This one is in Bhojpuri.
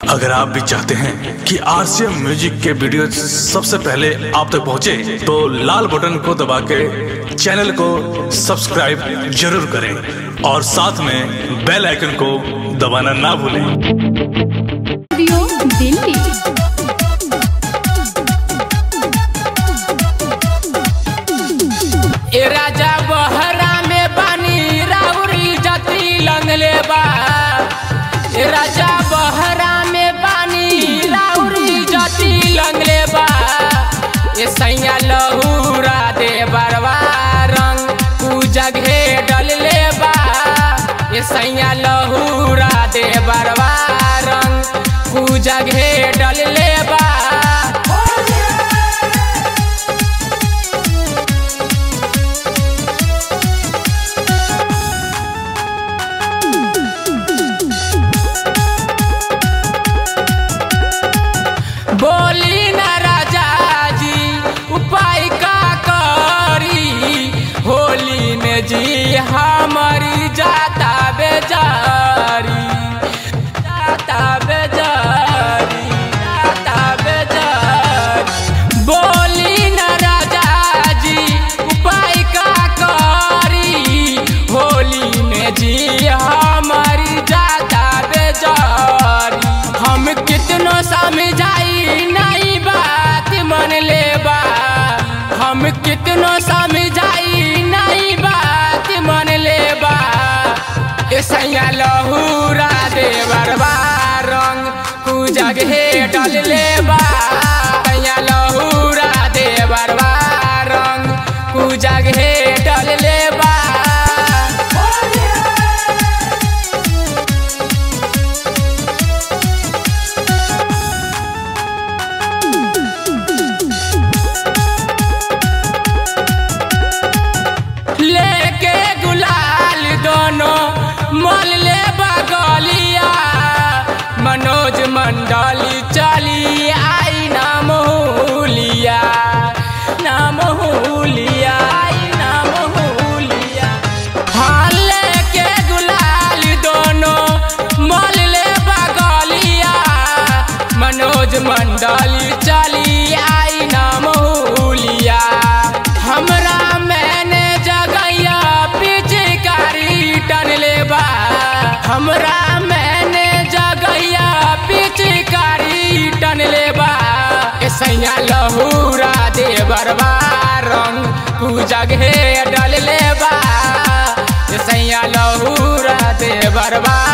अगर आप भी चाहते हैं कि आरसीएम म्यूजिक के वीडियो सबसे पहले आप तक पहुंचे, तो लाल बटन को दबा के चैनल को सब्सक्राइब जरूर करें और साथ में बेल आइकन को दबाना ना भूलें रेडियो दिल्ली ए राजा बहरा में पानी राउरी जती लंगले बा ए राजा बहरा में पानी राउरी जती लंगले बा ए सैया लहूरा दे बरवा रंग पूजा घे डलले बा ए सैया लहूरा दे बरवा रंग पूजा घे डलले बा बोली न राजा जी उपाय का करी होली में जी हमारी जाता बेजारी जाता बेजारी जाता बेजारी बोली न राजा जी उपाय का करी होली में जी हमारी जाता बेजारी हम कितनो समझाई नहीं बात मन ले बा हम कितनो समझाई नहीं बात मन ले बा ऐसा लहूरा दे बरबा रंग पूजग हे डल ले बा ऐसा लहूरा दे बरबा रंग पूजग हे डल ले बा लेके गुलाल दोनों मल ले बगलिया मनोज मंडली चली आई नाम हुलिया नाम हुलिया आई नाम हुलिया हाँ लेके गुलाल दोनों मल ले बगलिया मनोज मंडली चली आई नाम हुलिया हमरा मैंने जगैया पिचकारी टन लेबा हमरा मैंने जगैया पिचकारी टन लेबा ऐसा लहूरा दे बरबा रंग पूजा घे डल लेबा ऐसा लहूरा दे बरबा